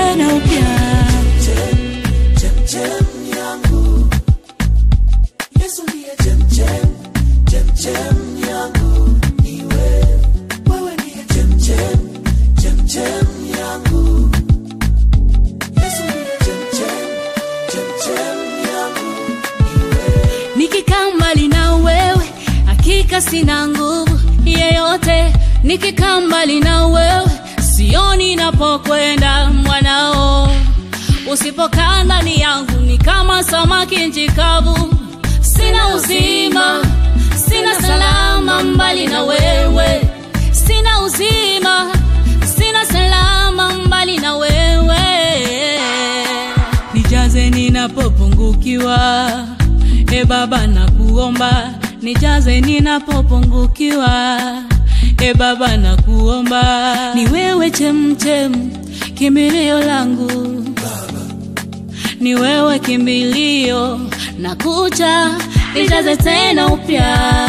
tena upya. Chemchem yangu Yesu ndiye chemchem chemchem yangu ni wewe wewe ndiye chemchem chemchem yangu Yesu ndiye chemchem chemchem yangu ni wewe Nikikaa mbali na wewe, hakika sina nguvu yeyote. Nikikaa mbali na wewe, sioni napokwenda mwanao. Usipokaa ndani yangu, ni kama samaki nchi kavu. Sina uzima, sina salama mbali na wewe. Sina uzima, sina salama mbali na wewe. Nijaze ninapopungukiwa, e Baba nakuomba, nijaze ninapopungukiwa, e Baba nakuomba. Ni wewe chemchem, kimbilio langu, ni wewe kimbilio, nakuja nijaze tena upya.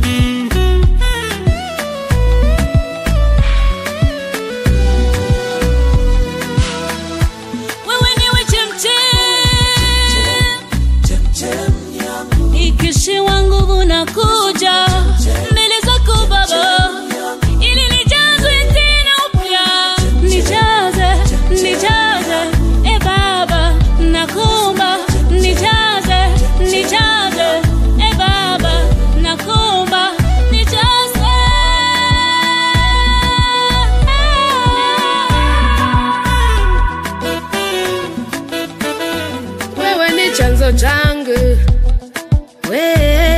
Wewe niwe chemchem chemchem yangu Nikishiwa nguvu na kuja mbele zako Baba, ili nijazwe tena upya, nijaze, nijaze, e Baba, nakuomba nijaze, nijaze, e Baba, nakuomba nijaze. wewe ni chanzo changu, we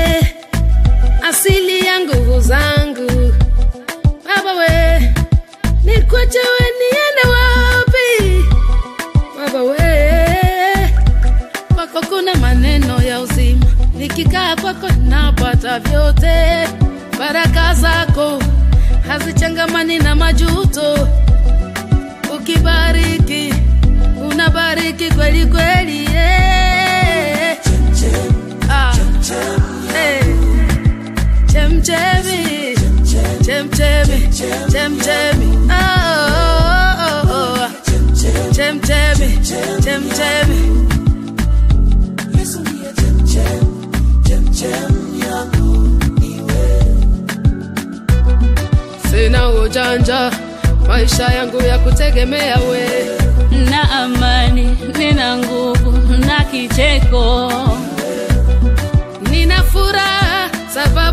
asili ya nguvu zangu. Baba we, nikwache we niende wapi? Baba we, kwako kuna maneno ya uzima, nikikaa kwako napata vyote. Baraka zako hazichangamani na majuto, ukibariki unabariki kweli kweli yeah. ah. eh. chemchemi chemchemi chemchemi Ah, oh, oh, oh. chemchemi chemchemi Yesu ndiye chemchem chemchem yangu ni wewe sina ujanja maisha yangu ya kutegemea we na amani, nina nguvu na kicheko. nina furaha sababu